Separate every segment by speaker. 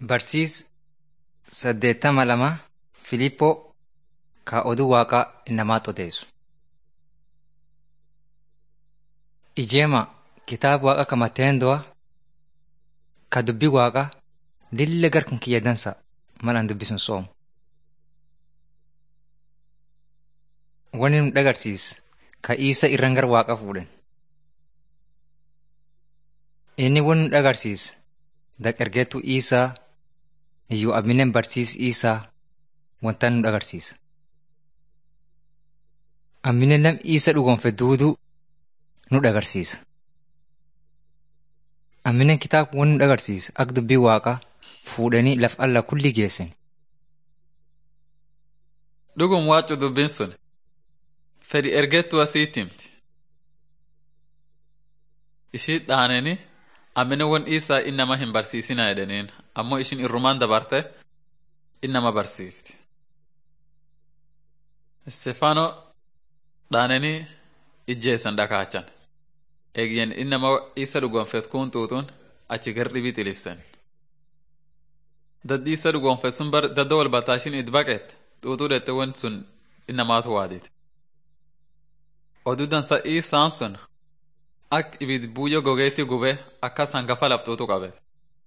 Speaker 1: Barsiis saddeettama lama Filiiphoo ka oduu waaqaa namaatti odeessu. Ijeema kitaaba waaqa ka Mateendo'a ka dubbii waaqaa lilla garkun kiyya dansa malaan dubbisun soomu. Wani nu dhagarsiis ka isa irran gar waaqa fuudhen. Inni wani nu dhagarsiis daqergeetu isaa iyyuu abinen barsiis isaa wanta nu dhagarsiisa. Amminen nam isa dhugonfe duuduu nu dhagarsiisa. Amminen kitaaba wani nu dhagarsiisa akka dubbii waaqaa fuudhanii laf alla kulli geessan.
Speaker 2: Dhugum waaccu dubbiin sun fedhi ergettuu asiitti himti. Ishii dhaaneni ammine won isaa innama hin barsiisina jedhaniin ammoo ishin irrumaan dabarte innama barsiifti. Istefaano dhaananii ijjeessan dhakaachan. Eegyen innama isa dhugonfet kun xuuxuun achi gar dhibii xilibsen. Daddi isa dhugonfet sun bar dadda wal bataashin it baqeet xuuxuu dhette won sun innamaatu waadite. Oduu dansa isaan sun ak ibid buuyyo gogeetti gube akkas hangafa laftuutu qabete.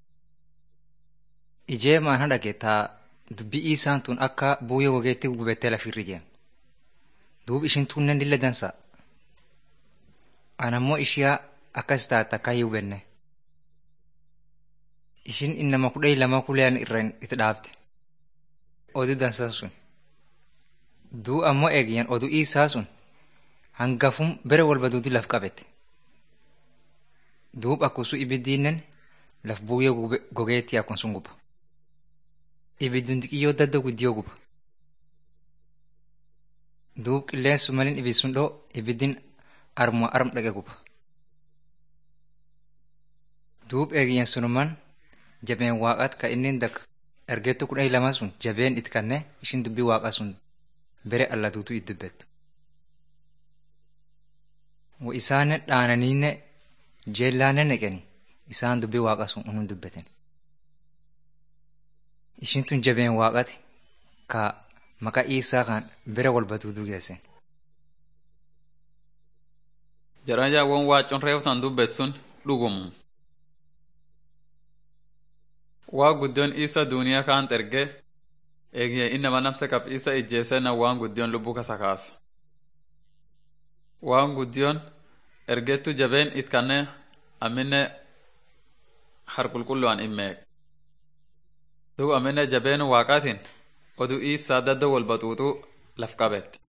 Speaker 1: Ijeemaan haadha keetaa dubbii isaan tun akka buuyyo gogeetti gubettee lafirri jeem. Duub ishin tunnen lilla dansa. Anammoo ishiyaa akkas taate akka hin hubenne. Ishin innama kudha lama kuleen irraan itti dhaabte. Oduu dansan sun. Duu ammoo eegyan oduu isaa sun hangafum bere walba duudu laf qabete. Duub akkusu ibiddiinnen laf buuyyo gogeetti akkun sun guba. Ibiddun xixiyyoo dadda guddiyoo guba. Duub qilleensu malin ibid sun dhoo ibiddin armuma arm dhaqe guba. Duub eegiyyan sunuman jabeen waaqaat ka inni dak ergettu kudha lama sun jabeen it kanne ishin dubbii waaqaa sun bere alla duutu it dubbettu. Wa isaanen dhaananiinne jeellaanen neqeni isaan dubbii waaqaa sun unum dubbeten. Ishin tun jabeen waaqati ka maqaa isaa kan bere walba duuduu geessen.
Speaker 2: Jedhan jaawwan waacuun reeftan dubbet sun dhugumu. Waa guddoon isa duuniyaa kaan erge eegee innama namsa qab isa ijjeesena waan guddoon lubbuu kasa kaasa. Waan guddoon ergettu jabeen it kanne amminne harqulqullu'an immeek. Duu amminne jabeen waaqaatiin oduu isaa dadda wal baxuuxuu laf qabette.